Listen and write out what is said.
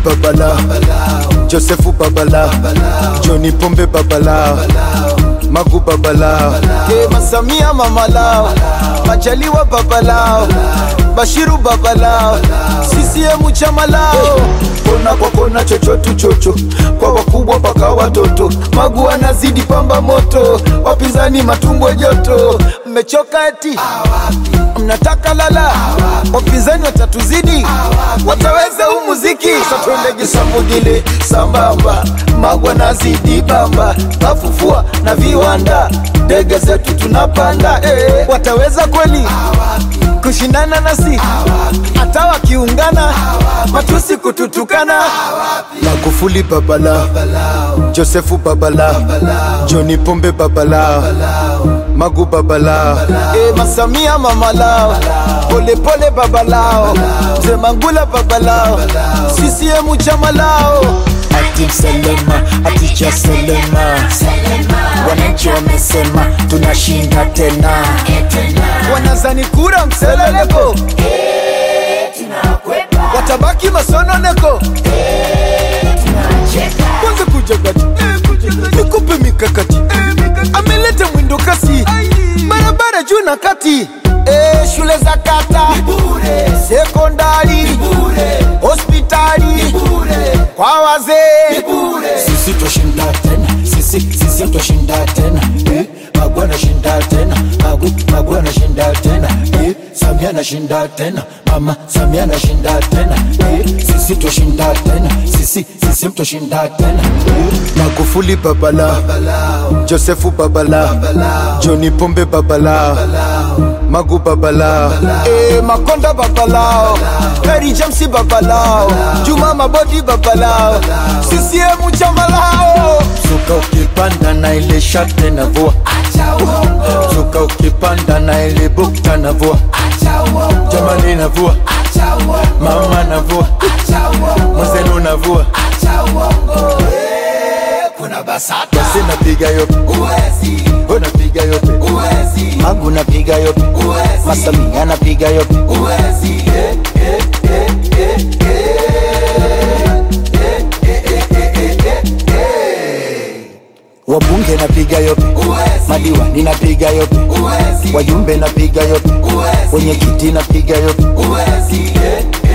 babala josefu babala joni pombe babala magu babalao Ye masamia mamalao majaliwa babalao bashiru babalao sisiemu chamalao kona kwa kona chochotu chocho kwa wakubwa paka watoto magu anazidi pamba moto wapinzani matumbo joto mmechoka eti mnataka lala wapinzani watatuzidi wataweza huu muziki satwendege samugile sambamba magwa nazidi bamba kafufua na viwanda ndege zetu tunapanda eh. wataweza kweli kushindana nasi hata wakiungana matusi kututukana magufuli babala josefu babala joni pombe babala magu babala e, masamia mamalao polepole babalao mzee mangula babalao sisiemu chamalao ati Selema, ati cha Selema, wananchi wamesema tunashinda tena. wanazani kura mseleleko watabaki masononeko kwanza kuja kati nikupe mikakati ameleta mwindo kasi barabara juu na kati Eh, shule za kata sekondari hospitali kwa wazee Sisi twashinda tena, sisi sisi twashinda tena, eh, Magu anashinda tena, Magu Magu anashinda tena, eh, Samia anashinda tena, Mama Samia anashinda tena, eh, sisi twashinda tena, sisi sisi twashinda tena, eh. magufuli babala josefu babala joni pombe babala magu babala Eh, makonda babalao Kari Jamsi babalao Juma Mabodi babalao CCM chamalao suka ukipanda na ile shate na vua suka ukipanda na ile bukta na vua jamani na vua mama na vua mwenzenu na vua basi napiga yope unapiga yope magu napiga yope masamia napiga yope wabunge napiga yope madiwani napiga yope wajumbe napiga yope wenye kiti napiga yope